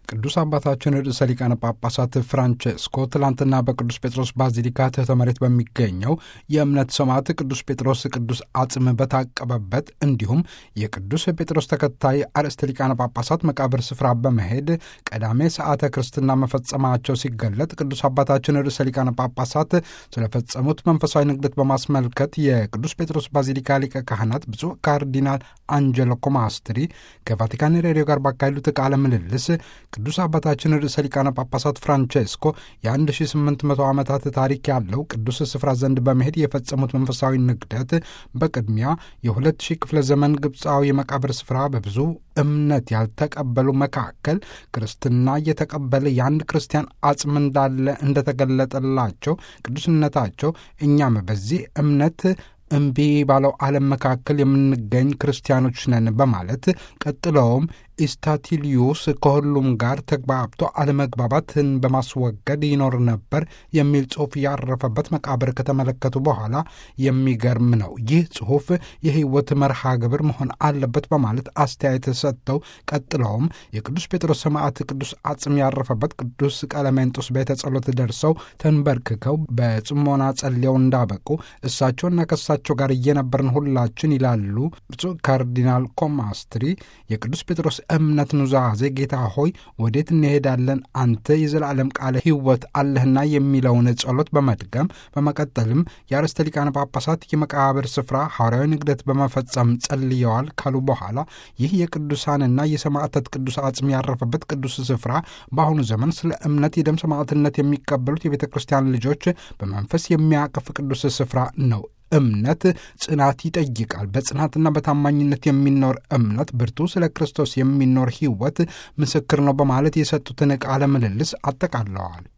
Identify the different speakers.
Speaker 1: ቅዱስ አባታችን ርዕሰ ሊቃነ ጳጳሳት ፍራንቼስኮ ትላንትና በቅዱስ ጴጥሮስ ባዚሊካ ትሕተ መሬት በሚገኘው የእምነት ሰማዕት ቅዱስ ጴጥሮስ ቅዱስ አጽም በታቀበበት እንዲሁም የቅዱስ ጴጥሮስ ተከታይ አርእስተ ሊቃነ ጳጳሳት መቃብር ስፍራ በመሄድ ቀዳሜ ሰዓተ ክርስትና መፈጸማቸው ሲገለጥ ቅዱስ አባታችን ርዕሰ ሊቃነ ጳጳሳት ስለፈጸሙት መንፈሳዊ ንግደት በማስመልከት የቅዱስ ጴጥሮስ ባዚሊካ ሊቀ ካህናት ብፁዕ ካርዲናል አንጀሎ ኮማስትሪ ከቫቲካን ሬዲዮ ጋር ባካሄዱት ቃለ ምልልስ ቅዱስ አባታችን ርዕሰ ሊቃነ ጳጳሳት ፍራንቼስኮ የ1800 ዓመታት ታሪክ ያለው ቅዱስ ስፍራ ዘንድ በመሄድ የፈጸሙት መንፈሳዊ ንግደት በቅድሚያ የ2000 ክፍለ ዘመን ግብፃዊ የመቃብር ስፍራ በብዙ እምነት ያልተቀበሉ መካከል ክርስትና እየተቀበለ የአንድ ክርስቲያን አጽም እንዳለ እንደተገለጠላቸው ቅዱስነታቸው እኛም በዚህ እምነት እምቢ ባለው ዓለም መካከል የምንገኝ ክርስቲያኖች ነን በማለት ቀጥለውም ኢስታቲሊዩስ ከሁሉም ጋር ተግባብቶ አለመግባባትን በማስወገድ ይኖር ነበር የሚል ጽሑፍ ያረፈበት መቃብር ከተመለከቱ በኋላ የሚገርም ነው፣ ይህ ጽሑፍ የሕይወት መርሃ ግብር መሆን አለበት በማለት አስተያየት ሰጥተው ቀጥለውም የቅዱስ ጴጥሮስ ሰማዕት ቅዱስ አጽም ያረፈበት ቅዱስ ቀለሜንጦስ ቤተ ጸሎት ደርሰው ተንበርክከው በጽሞና ጸልየው እንዳበቁ እሳቸውና ከእሳቸው ጋር እየነበርን ሁላችን ይላሉ ብፁዕ ካርዲናል ኮማስትሪ የቅዱስ ጴጥሮስ እምነት ኑዛዜ ጌታ ሆይ ወዴት እንሄዳለን? አንተ የዘላለም ቃለ ሕይወት አለህና የሚለውን ጸሎት በመድገም በመቀጠልም የአርእስተ ሊቃነ ጳጳሳት የመቃብር ስፍራ ሐዋርያዊ ንግደት በመፈጸም ጸልየዋል ካሉ በኋላ ይህ የቅዱሳንና የሰማዕታት ቅዱስ አጽም ያረፈበት ቅዱስ ስፍራ በአሁኑ ዘመን ስለ እምነት የደም ሰማዕትነት የሚቀበሉት የቤተ ክርስቲያን ልጆች በመንፈስ የሚያቅፍ ቅዱስ ስፍራ ነው። እምነት ጽናት ይጠይቃል። በጽናትና በታማኝነት የሚኖር እምነት ብርቱ ስለ ክርስቶስ የሚኖር ሕይወት ምስክር ነው በማለት የሰጡትን ቃለ ምልልስ አጠቃለዋል።